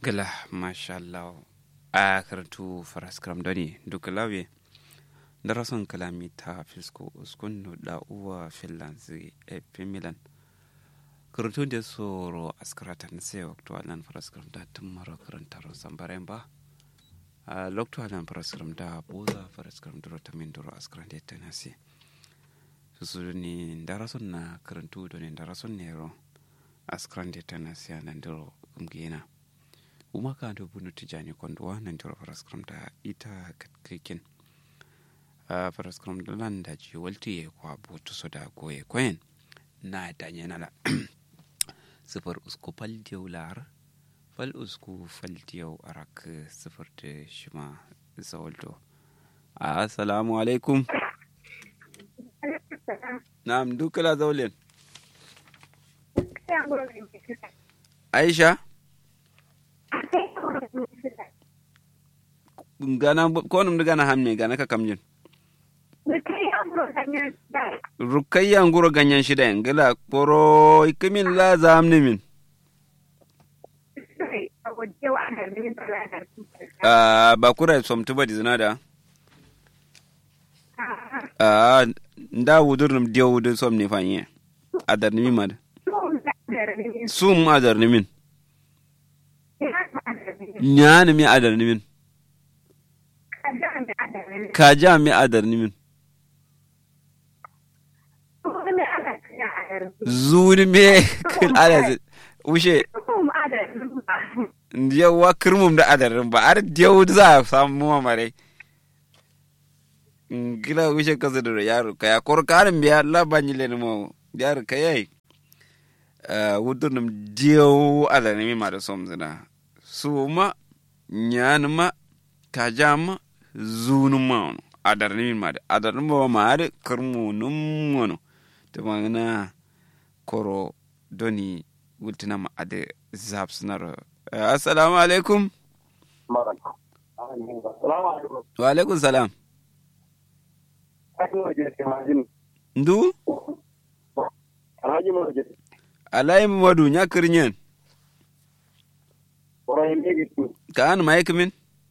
gila mashallah a karatu faraskram doni duka lawe darason kalami ta fisko uskun da uwa finlands e milan karatu da soro askaratan sai waktu alan faraskram da tun mara karantar sambaren ba a loktu alan faraskram da boza faraskram duro ta min duro askaran da tanasi su ni darason na karantu doni darason ne ro askaran da tanasi anan duro kumgina uma ka do bunu tijani kondo wa nan joro paraskram da ita katkikin a paraskram da lan da ji walti ye kwa butu so da goye kwen na da nyana la sifar usku fal diyau lar fal usku fal diyau arak sifar da shima zawalto assalamu alaikum na'am dukala zaulin aisha gana konum gana hamne gana ka kamjin rukayya nguro ganyan shida ngila poro ikimin la zamni min ah bakura somtu badi zinada ah nda wudur num diyo wudur som ni fanye adar ni mad sum adar ni min nyani mi adar ni min kaja mi adar ni min zuni me ala ushe yawa kirmum da adarin ba ar diyau za a samu mamare gila ushe kasa da yaro ka ya kor karin biya labanyi le mo yaro ka yayi wudurnum diyau adarin mi ma da som zina su ma nyani ma kaja ma zunum ma ono adarin mi ma da adarin ba ma ar kirmu num ono ta magana koro doni wultina ma ade zab sunar assalamu alaikum wa alaikum salam ndu alai madu nya kirnyen ka an mai kimin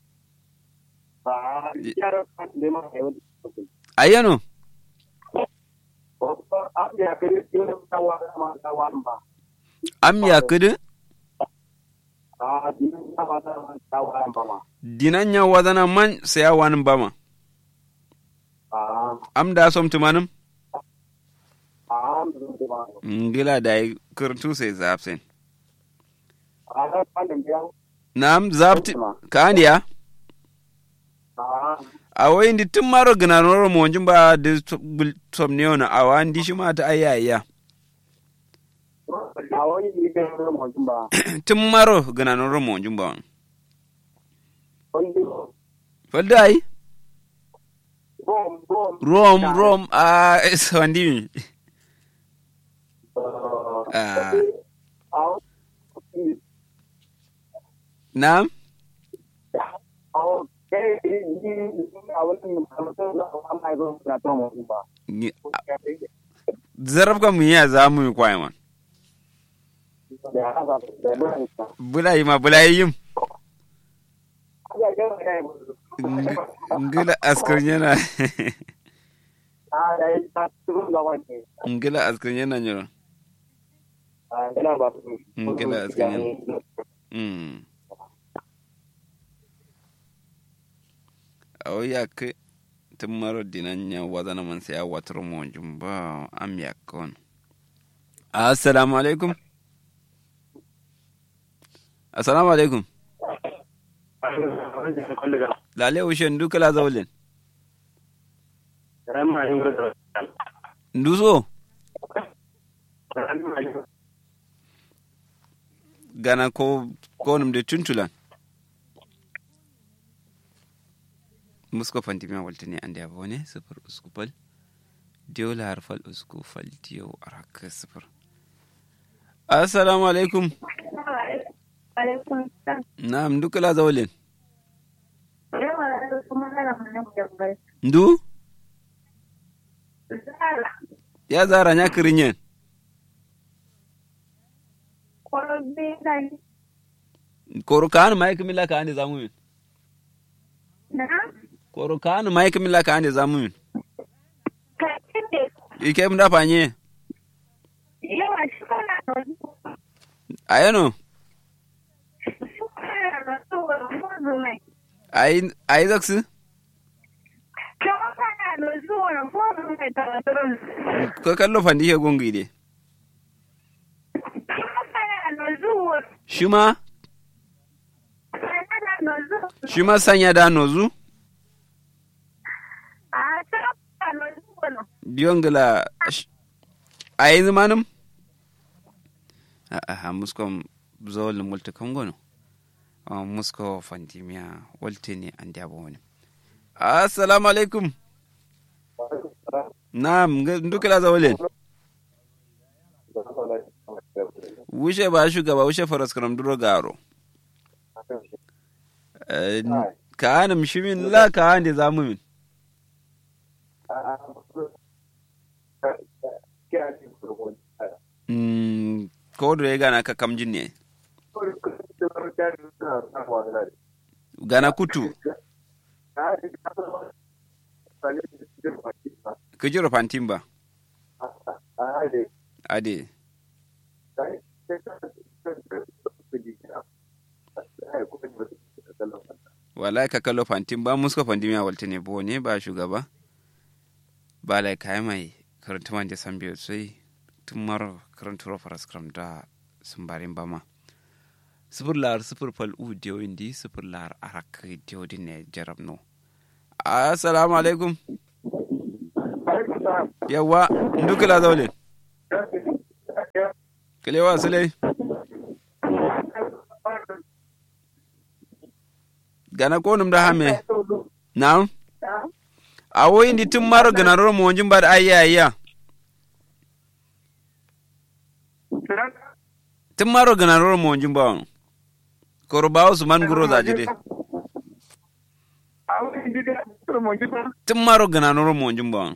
ayano am ya kudu dinan ya wadana man saya wani bama am da som tumanin ngila da yi kurtu sai zafsin na'am zafti ka ya a wai ndi tun maro gina noro mo ba da som ne ona a wa ndi shi ma ta ayya tun maro gina noro mo ba falda ai rom rom a sawandi mi Na'am? zarab ka mun ya za mu yi kwaye man bulayi ma bulayi yim ngila askar yana ngila askar yana nyoro ngila askar yana awo yakke timmaro dinanya wadana man sai watar mo jumba am yakkon assalamu alaikum assalamu alaikum lale ushen duka la zaulin nduso gana ko konum de tuntulan musko fantimiya waltani ande a bone sifir usku fal diyo lahar fal usku fal diyo araka sifir assalamu alaikum na'am duka la zawalin ndu ya zara nya kirinyen koro kanu mai kimila ka ande zamu min Na? koro kanu mai kimila ka ande zamu min Ka kende. ike mda panye Yawa shi kana nozu. ayano Shi kana nozu wa mozu mai. ai ai zaksu Kama kana nozu wa mozu mai tawaturun. ko kallo fandi ke gongi de Kama kana nozu wa shima kana nozu. shima sanya da nozu A ta kana nozu wa no. diyongla ai zamanum a a muskom zol multi kongono a musko fandimiya walte ne an dabo wani assalamu alaikum na'am ndukila zawalen wuce ba shugaba wuce faras karam duro garo Eh, ka hana mishimin la ka hana zamu min Mm, ko da ya gana ka kamjin ne gana kutu ka jiro fantin ba ade wallahi ka kallo fantin ba muska fantin ya walta ne bo ne ba shugaba ba lai kai mai karanta man da san biyu sai tun maro karanta faras kram da sun barin ba ma sifir lar sifir fal u diyo indi sifir lar arak diyo din ne jarab no assalamu alaikum yawa ndukila zaule kilewa sule gana ko num da hame na'am awo indi tun maro gana ro mo wonjin bad ayya ayya tun maro gana ro mo wonjin ba koro bawo su man guro za jide tun maro gana ro mo wonjin ba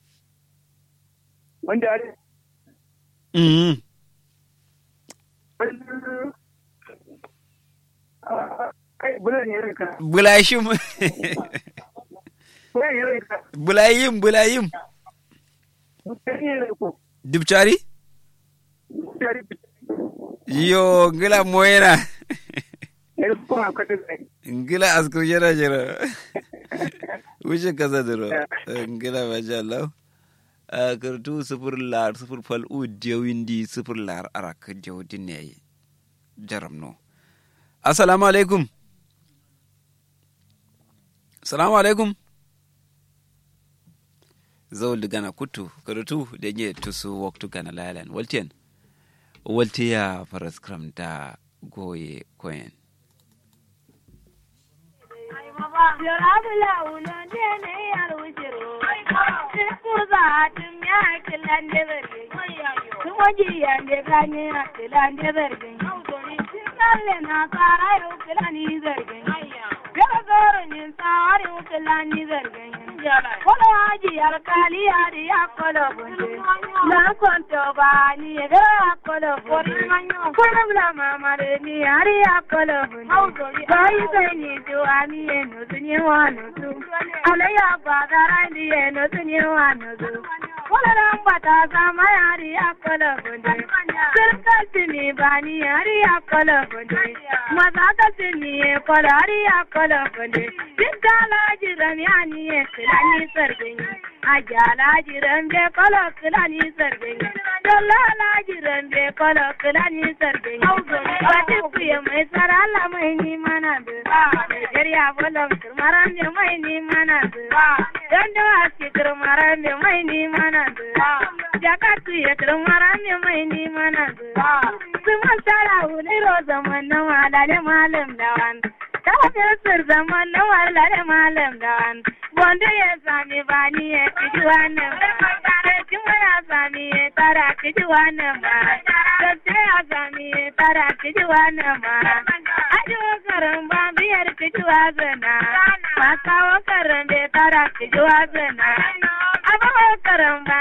wanda ya mhm kai bulan ya rika bulayshim bulan ya rika bulayim bulayim bulan ya rika dubchari ya rika yo ngila moyena ya rika kuma kwata zai ngila askur jera jera wuce kasa duro ngila masha Allah a kartu sufur lar sufur fal u dewindi sufur lar arak jewdin ne jaram no assalamu alaikum assalamu alaikum zawul gana kutu karatu da nye tusu waktu gana lalan waltiyan waltiya faras kram da goye koyen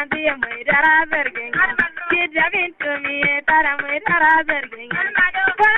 Tara mai tara zargin. Wani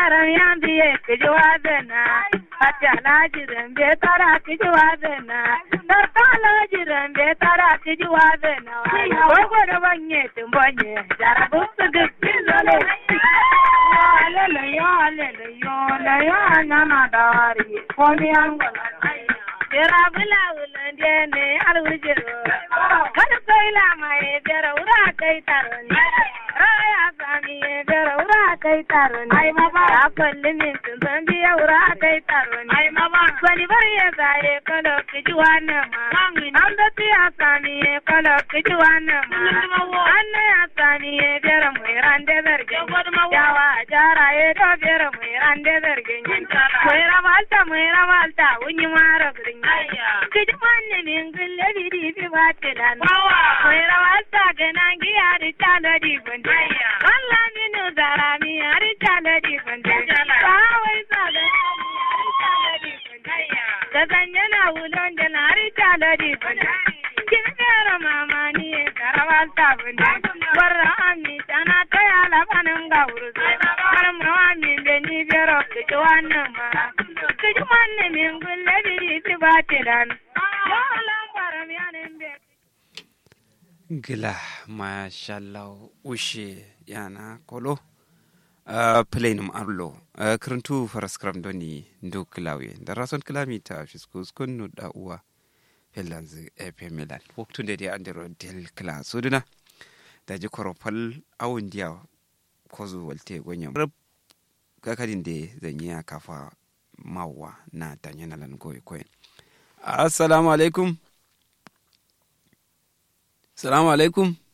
baram yambiye kijiwazena Atala jirambe tara kijiwazena Darkala jirambe tara kijiwazena Wagwada banye tumbanye Jarabu sugukizole Hallelujah, hallelujah, nana dari Komi angala Jera bula ulande ne alwujiro Kada koila mai jera ura kai taroni Raya sami jera ura kai taroni Ai mama Ya kulli min tun san biya ura kai taroni Ai mama Kwani bari ya zaye kalo kiji wannan ma An da tiya sami kalo kiji wannan ma Anna ya sami jera mai rande zargin Yawa jara ya do jera mai rande zargin Mai ramalta mai ramalta unyi mara gurin Kiji manne min gulle bidi bi batilan Mai ramalta ganan giya di tala di gunde Allah minu zara mi ari tala di gunde Kawai sa da ari tala di gunde Da ganye na wulon da na ari tala di gunde Kin gara mama ni karawalta gunde Warra ami tana ta ya labanin ga wurzo Karma ami be ni bero kiji wannan ma Kiji manne min gulle bidi bi batilan Yalan baram yanin be gila mashallah ushe yana kolo uh, plainum arlo uh, kirintu faraskram doni ndu kilawe da rason kilami ta fiskus kunnu da uwa finlands epe milan waktunde de andero del kila suduna da ji koropal awun diya kozu walte gonyan rab kakadin de zanyi kafa mawa na tanyanalan goyi koyin assalamu alaikum Salamu alaikum.